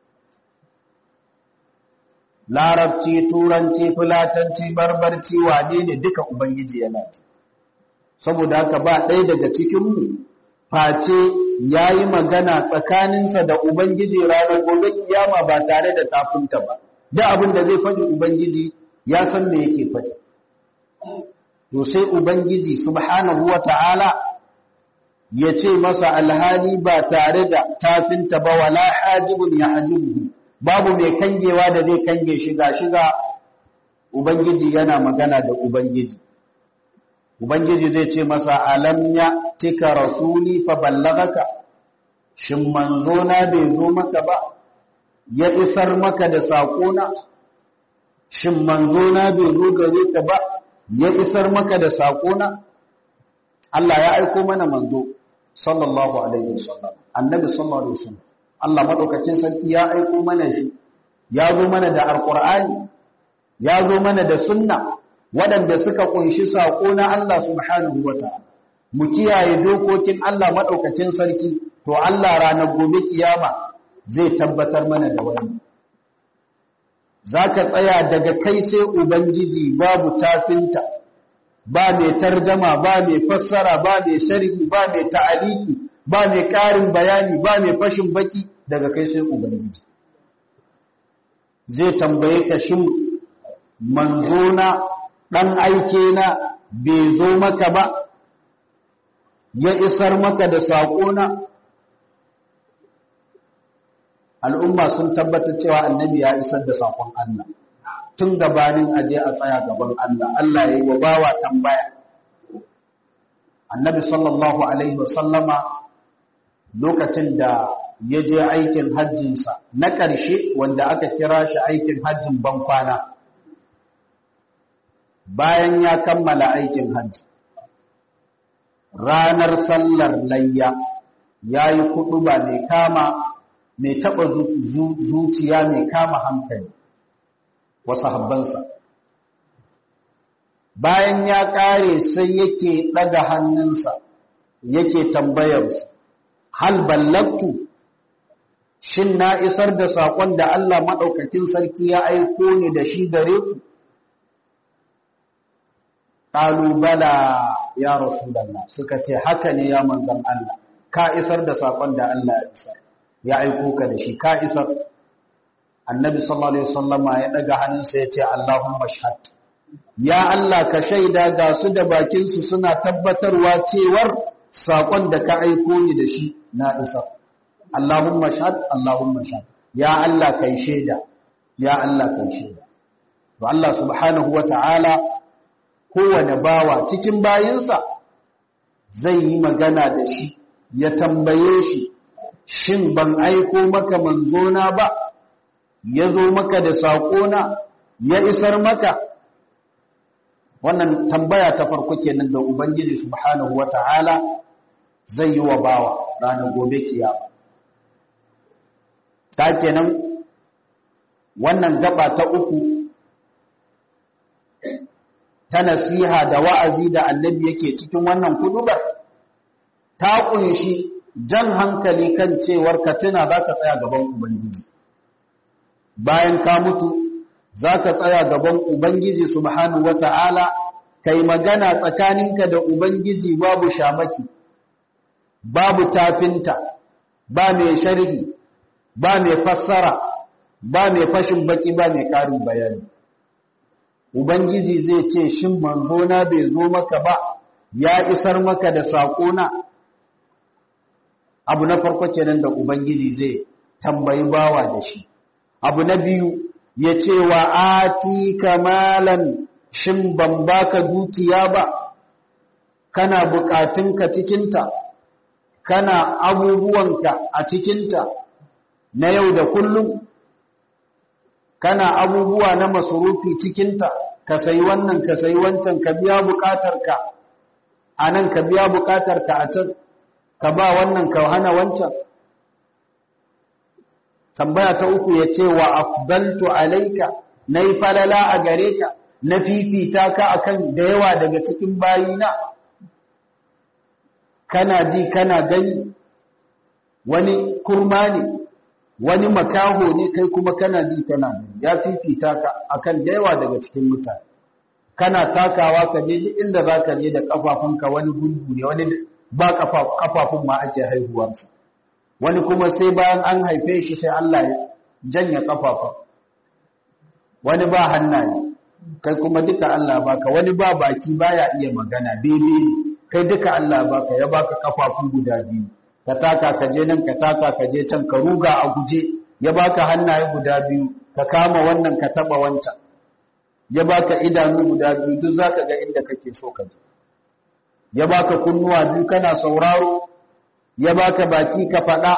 larabci turanci fulatanci barbarci wane ne duka ubangiji yana ji saboda haka ba ɗaya daga cikinmu face ya yi magana tsakaninsa da ubangiji ranar gobe kiyama ba tare da tafinta ba da abin da zai faɗi ubangiji ya san me yake faɗi to sai ubangiji subhanahu wa ta'ala ya ce masa alhali ba tare da tafinta ba wala hajibun ya hajibuhu babu mai kangewa da zai kange shiga shiga ubangiji yana magana da ubangiji ubangiji zai ce masa alam ya tika rasuli fa ballagaka shin manzo na bai zo maka ba ya isar maka da saƙona shin manzo na bai zo gare ka ba ya isar maka da saƙona Allah ya aiko mana manzo sallallahu alaihi wasallam annabi sallallahu alaihi wasallam Allah madaukakin sarki ya aiko mana shi ya zo mana da alqur'ani ya zo mana da sunna waɗanda suka kunshi saƙo na Allah subhanahu wataala mu kiyaye dokokin Allah madaukakin sarki to Allah ranar gobe kiyama zai tabbatar mana da wannan zaka tsaya daga kai sai ubangiji babu tafinta ba mai tarjama ba mai fassara ba mai sharhi ba mai ta'aliki ba mai ƙarin bayani ba mai fashin baki daga kai sai ubangiji zai tambaye ka shin manzona dan aike na bai zo maka ba ya isar maka da saƙona al'umma sun tabbatar cewa annabi ya isar da saƙon Allah tun gabanin aje a tsaya gaban Allah Allah ya yi wa bawa tambaya annabi sallallahu alaihi wasallama lokacin da ya je aikin hajjinsa na ƙarshe wanda aka kira shi aikin hajjin bankwana bayan ya kammala aikin hajji ranar sallar layya ya yi kuɗu ba mai kama mai taɓa zuciya mai kama hankali wasu habbansa bayan ya ƙare sai yake ɗaga hannunsa yake tambayarsu hal ballaktu shin na isar da saƙon da Allah maɗaukakin sarki ya aiko ni da shi gare ku ƙalubala ya rasulallah suka ce haka ne ya manzan Allah ka isar da saƙon da Allah ya isar ya aiko ka da shi ka isar annabi sallallahu alaihi wasallama ya daga hannunsa ya ce Allahumma shahad ya Allah ka shaida ga su da bakin su suna tabbatarwa cewar sakon da ka aiko ni da shi na isar Allahumma shahad Allahumma shahad ya Allah kai shaida ya Allah kai shaida to Allah subhanahu wata'ala kowane bawa cikin bayinsa zai yi magana da shi ya tambaye shi shin ban aiko maka manzona ba ya zo maka da saƙona ya isar maka wannan tambaya ta farko kenan da ubangiji subhanahu wata'ala zai yi wa bawa ranar gobe kiyama ta kenan wannan gaba ta uku ta nasiha da wa'azi da annabi yake cikin wannan kudubar ta kunshi jan hankali kan cewar ka tuna za ka tsaya gaban ubangiji bayan ka mutu za ka tsaya gaban ubangiji subhanahu wata'ala kai magana tsakaninka da ubangiji babu shamaki babu tafinta ba mai sharhi ba mai fassara ba mai fashin baki ba mai karin bayani ubangiji zai ce shin manzona bai zo maka ba ya isar maka da saƙona abu na farko kenan da ubangiji zai tambayi bawa da shi abu na biyu ya ce wa ati kamalan shin ban baka dukiya ba kana bukatunka cikinta kana abubuwanka a cikinta na yau da kullum kana abubuwa na masurufi cikinta ka sayi wannan ka sayi wancan ka biya bukatarka a nan ka biya bukatarka a can ka ba wannan ka hana wancan tambaya ta uku ya ce wa afdaltu alaika na yi falala a gare ka na fifita ka akan da yawa daga cikin bayina kana ji kana gani wani kurma ne wani makaho ne kai kuma kana ji kana gani ya fifita ka akan da yawa daga cikin mutane kana takawa ka je inda za ka je da kafafunka wani gungu ne wani ba kafafun ma ake haihuwarsa wani kuma sai bayan an haife shi sai Allah ya janye kafafun wani ba hannaye kai kuma duka Allah baka wani ba baki baya iya magana bebe kai duka Allah baka ya baka kafafun guda biyu ka taka ka je nan ka taka ka je can ka ruga a guje ya baka hannaye guda biyu ka kama wannan ka taba wancan ya baka idanu guda biyu duk zaka ga inda kake so ka je ya baka kunnuwa biyu kana sauraro ya baka baki ka faɗa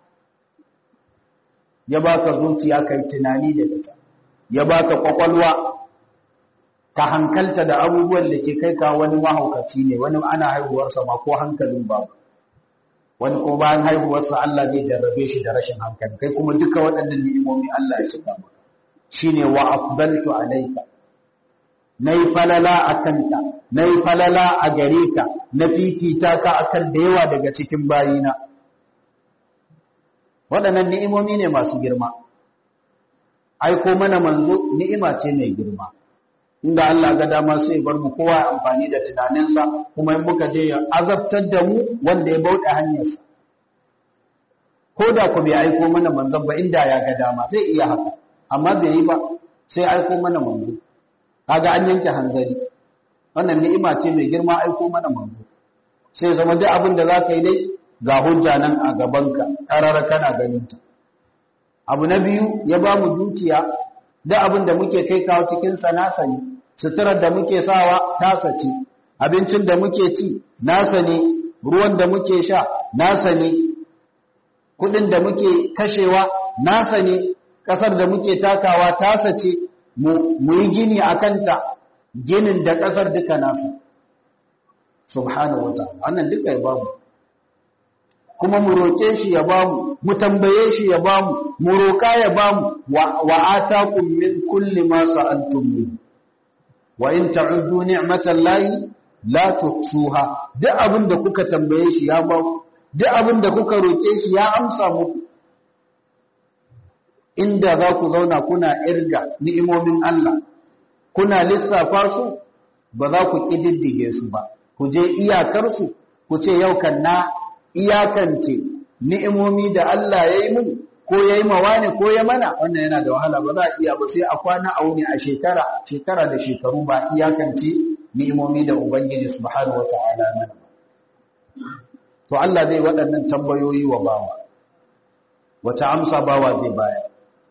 ya baka zuciya kai tunani da ita ya baka kwakwalwa ka hankalta da abubuwan da ke kai ka wani mahaukaci ne wani ana haihuwarsa ma ko hankalin babu wani ko bayan haihuwarsa Allah zai jarrabe shi da rashin hankali kai kuma duka waɗannan ni'imomi Allah ya shiga maka shine wa afdaltu alayka nayi falala akanta nayi falala a gare ka na fifita ka akan da yawa daga cikin bayina waɗannan ni'imomi ne masu girma aiko mana manzo ni'ima ce mai girma inda Allah ga dama sai bar mu kowa amfani da tunaninsa kuma in muka je ya azabtar da mu wanda ya bauɗe hanyarsa ko da ku bai aiko mana manzon ba inda ya ga dama zai iya haka amma bai yi ba sai aiko mana manzo kaga an yanke hanzari wannan ni'ima ce mai girma aiko mana manzo sai zama duk abin da zaka yi dai ga hujja nan a gabanka karara kana ganin ta abu na biyu ya ba mu dukiya duk abin da muke kai kawo cikin sa nasa ne suturar da muke sawa tasa ce abincin da muke ci nasa ne ruwan da muke sha nasa ne kudin da muke kashewa nasa ne kasar da muke takawa tasa ce mu yi gini a kanta ginin da kasar duka nasa subhanahu wataala wannan duka ya bamu kuma mu roƙe shi ya bamu mu tambaye shi ya bamu mu roƙa ya bamu wa atakum min kulli ma sa'altum min wa in ta'uddu ni'matallahi la tuhsuha duk abin da kuka tambaye shi ya bamu duk abin da kuka roƙe shi ya amsa muku inda za ku zauna kuna irga ni'imomin Allah kuna lissafa su ba za ku ƙididdige su ba ku je iyakarsu ku ce yau kan na iyakance ni'imomi da Allah ya yi mun ko ya yi mawa ne ko ya mana wannan yana da wahala ba za a iya ba sai a kwana a wuni a shekara shekara da shekaru ba iyakance ni'imomi da Ubangiji subhanahu wa ta'ala mana to Allah zai waɗannan tambayoyi wa bawa wata amsa bawa zai bayar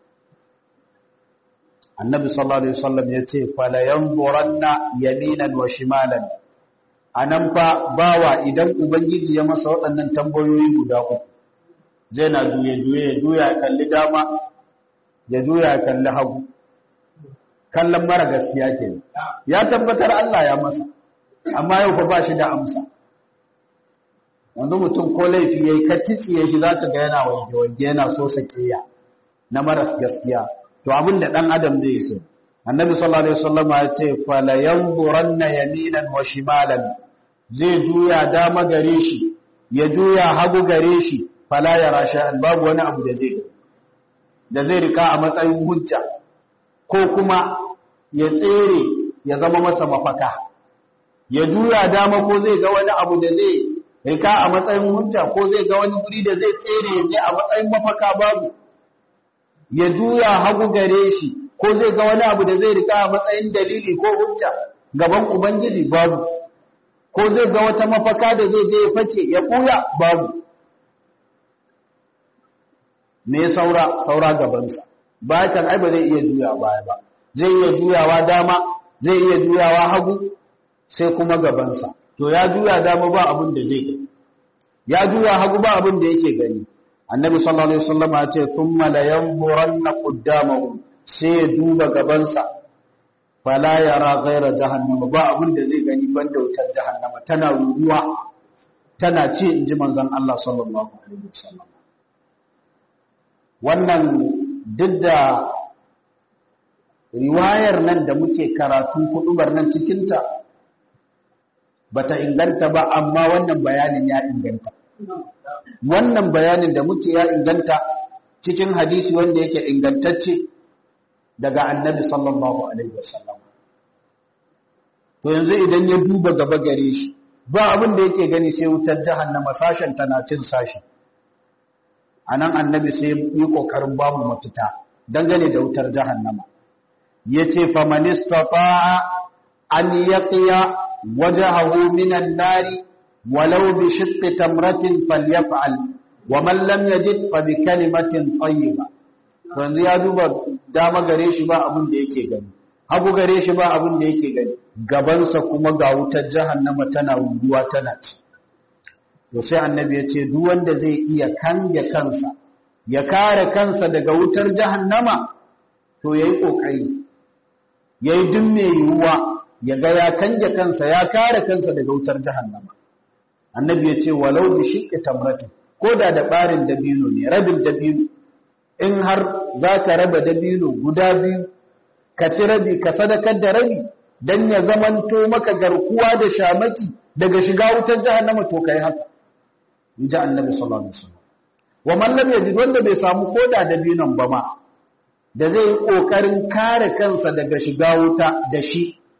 annabi sallallahu alaihi wasallam yace fala yanzuranna yaminan wa shimalan anan fa bawa idan ubangiji ya masa waɗannan tambayoyi guda uku zai na juye juye ya juya ya kalli dama ya juya ya kalli hagu kallon mara gaskiya ke ya tabbatar Allah ya masa amma yau fa ba shi da amsa yanzu mutum ko laifi yayi ka titsiye shi zaka ga yana wange wange yana so sakiya na maras gaskiya to abin da dan adam zai yi annabi sallallahu alaihi wasallam ya ce fala yanzuranna yaminan wa shimalan zai juya dama gare shi ya juya hagu gare shi fala yara sha'an babu wani abu da zai da zai rika a matsayin hujja ko kuma ya tsere ya zama masa mafaka ya juya dama ko zai ga wani abu da zai rika a matsayin hujja ko zai ga wani guri da zai tsere ne a matsayin mafaka babu ya juya hagu gare shi ko zai ga wani abu da zai rika a matsayin dalili ko hujja gaban ubangiji babu ko zai ga wata mafaka da zai je ya face ya buya babu me saura saura gabansa ba kan ai ba zai iya juya baya ba zai iya juyawa dama zai iya juyawa hagu sai kuma gabansa to ya juya dama ba abin da zai gani ya juya hagu ba abin da yake gani annabi sallallahu alaihi wasallam ya ce thumma la yanzuranna qaddamahu sai ya duba gabansa fala yara ghaira jahannama ba abin da zai gani banda wutar jahannama tana ruruwa tana ce inji manzon Allah sallallahu alaihi wasallam wannan duk da riwayar nan da muke karatu kudubar nan cikinta bata inganta ba amma wannan bayanin ya inganta wannan bayanin da muke ya inganta cikin hadisi wanda yake ingantacce daga annabi sallallahu alaihi wasallam to yanzu idan ya duba gaba gare shi ba abin da yake gani sai wutar jahannama sashen tana cin sashi anan annabi sai yi kokarin bamu mafita dangane da wutar jahannama yace faman istata'a an yaqiya wajhahu minan nari walau bi shiqqi tamratin falyaf'al wa man lam yajid fa bi kalimatin tayyiba yanzu ya duba dama gare shi ba abin da yake gani hagu gare shi ba abin da yake gani gabansa kuma ga wutar jahannama tana ruwa tana ci to sai annabi ya ce duk wanda zai iya kange kansa ya kare kansa daga wutar jahannama to yayi kokari yayi duk mai yiwuwa ya ga ya kange kansa ya kare kansa daga wutar jahannama annabi ya ce walau bi shiqqi tamratin ko da da barin dabino ne rabin dabino in har za ka raba dabino guda biyu ka ci rabi ka sadakar da rabi don ya zamanto maka garkuwa da shamaki daga shiga wutar jahannama to kai haka in ji annabi sallallahu alaihi wasallam wa man lam yajid wanda bai samu koda dabinon ba ma da zai yi kokarin kare kansa daga shiga wuta da shi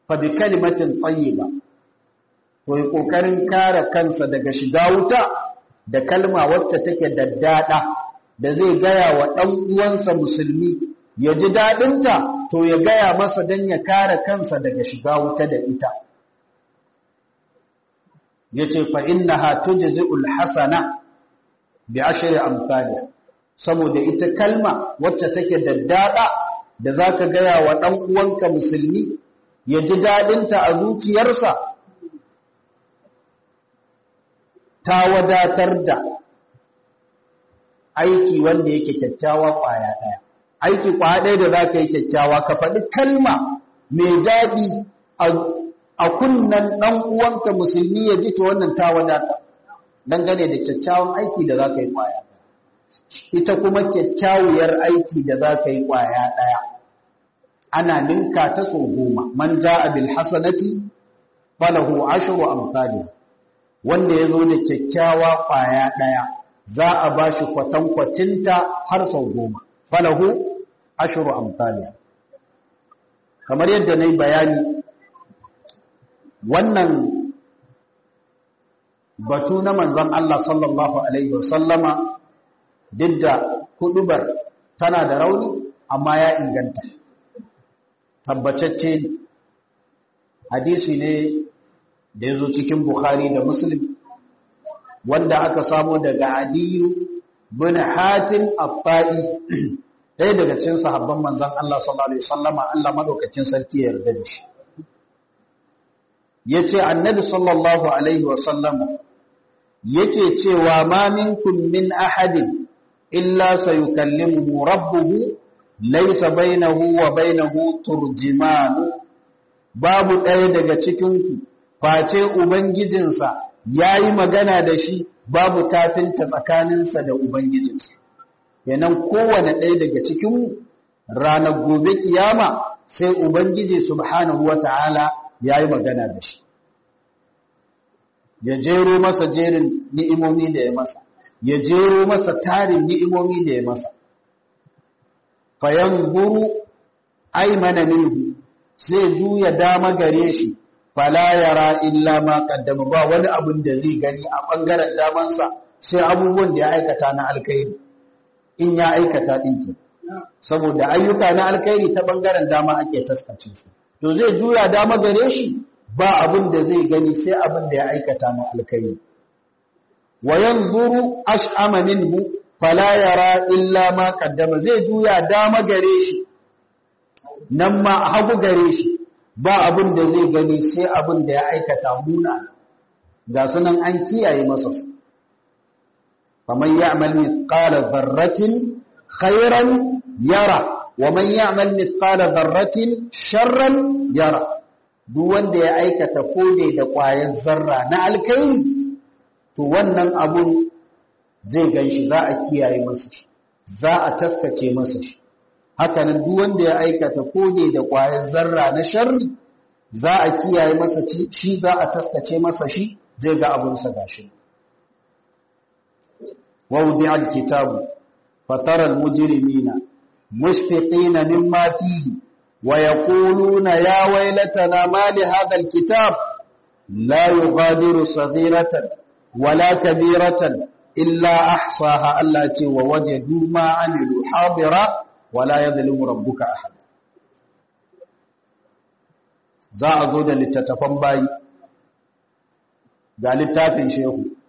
fa bi kalimatin tayyiba to yi kokarin kare kansa daga shiga wuta da kalma wacce take daddada da zai gaya wa dan uwansa musulmi ya ji dadinta to ya gaya masa dan ya kare kansa daga shiga wuta da ita yace fa innaha tujzi'ul hasana bi ashri amsalha saboda ita kalma wacce take daddada da zaka gaya wa dan uwanka musulmi ya ji dadinta a zuciyarsa ta wadatar da aiki wanda yake kyakkyawa kwaya daya aiki kwaya daya da zaka yi kyakkyawa ka faɗi kalma mai daɗi a kunnan ɗan uwanka musulmi ya ji ta wannan ta wadata dangane da kyakkyawan aiki da za ka yi ƙwaya ita kuma kyakkyawiyar aiki da za ka yi ƙwaya ɗaya ana ninka ta so goma man ja abil hasanati falahu ashru amsalih wanda ya zo da kyakkyawa ƙwaya ɗaya za a ba shi kwatankwacinta har sau goma falahu ashru amsalih kamar yadda na yi bayani wannan batu na manzon Allah sallallahu Alaihi wasallama duk da kudubar tana da rauni amma ya inganta tabbacacce hadisi ne da ya zo cikin Bukhari da Muslim wanda aka samo daga adiyu bin hatim affa'i ɗaya daga cikin sahabban manzon Allah sallallahu Alaihi wasallama Allah madaukakin sarki ya yarda da shi yace annabi sallallahu alaihi wasallam yake cewa ma minkum min ahadin illa sayukallimuhu rabbuhu laysa bainahu wa bainahu turjiman babu ɗaya daga cikin ku face ubangijinsa yayi magana da shi babu tafinta tsakaninsa da ubangijinsa kenan kowane ɗaya daga cikin ranar gobe kiyama sai ubangiji subhanahu wataala ya yi magana da shi ya jero masa jerin ni'imomi da ya masa ya jero masa tarin ni'imomi da ya masa fayan buru aimana minhu sai juya dama gare shi fala yara illa ma qaddama ba wani abin da zai gani a bangaren damansa sai abubuwan da ya aikata na alkhairi in ya aikata dinki saboda ayyuka na alkhairi ta bangaren dama ake taskace su to zai juya dama gare shi ba abin da zai gani sai abin da ya aikata na alkai wa yanzuru ash'ama minhu fala yara illa ma qaddama zai juya dama gare shi nan ma hagu gare shi ba abin da zai gani sai abin da ya aikata muna ga sunan an kiyaye masa su faman ya'mal mithqala dharratin khairan yara wa man ya'mal mithqala dharratin sharran yara duk wanda ya aikata kode da ƙwayar zarra na alkairi to wannan abun zai ganshi za a kiyaye masa shi za a taskace masa shi hakanan duk wanda ya aikata kode da ƙwayar zarra na sharri za a kiyaye masa shi za a taskace masa shi zai ga abunsa gashi ووضع الكتاب فترى المجرمين مشفقين مما فيه ويقولون يا ويلتنا ما لهذا الكتاب لا يغادر صغيرة ولا كبيرة إلا أحصاها التي ووجدوا ما عملوا حاضرا ولا يظلم ربك أحد za a zo da littattafan bayi ga littafin shehu